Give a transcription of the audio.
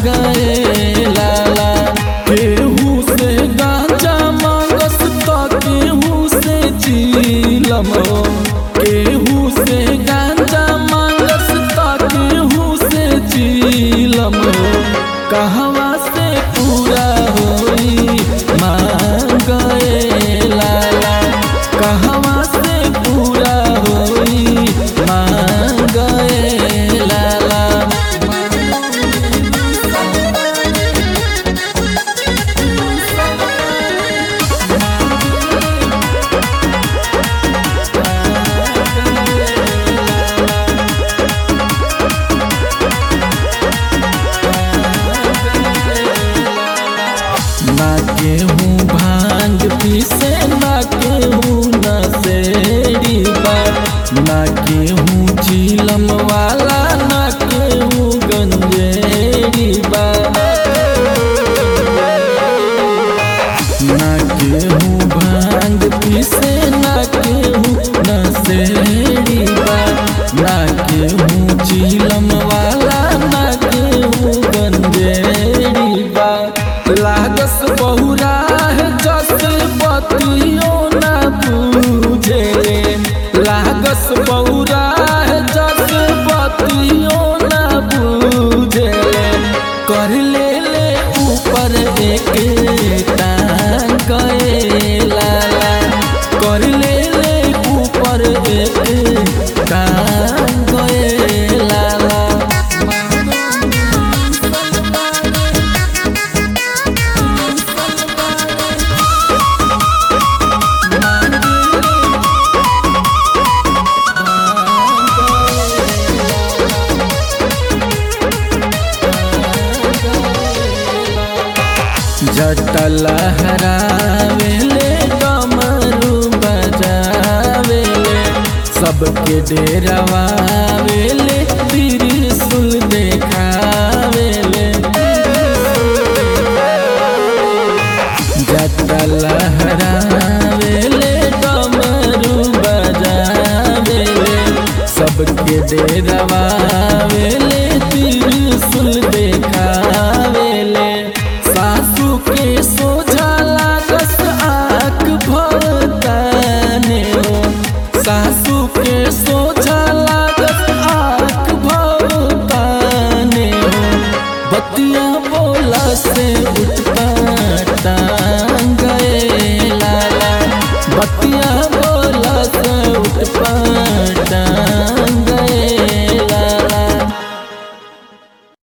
गए लाला केहू से गांजा मांगस त केहू से चीलम केहू से गांजा मांगस त केहू से चीलम कहवा से पूरा होई मांगे लाला कहवा से पूरा होई मांगे लाला ना केहूँ भांग पीसे ना केहूँ नशेड़ी बा ना केहूँ झीलम वाला ना केहूँ गंजेड़ी बा ना केहूँ भांग पीसे ना केहूँ नशेड़ी बा ना केहूँ झीलम वाला ना केहूँ गंजेड़ी बा लागस बहुरा है जस बतियो ना पूछे लागस बहुरा है जस बतियो ना पूछे कर ले ले ऊपर एक टांग गए लाला कर ले ले ऊपर एक टांग गए लाला जटल हरावेले कमरू बजावेले सबके डेरवावेले त्रिशूल देखावेले जटल हरावेले कमरू बजावेले सबके डेरवावेले त्रिशूल देखा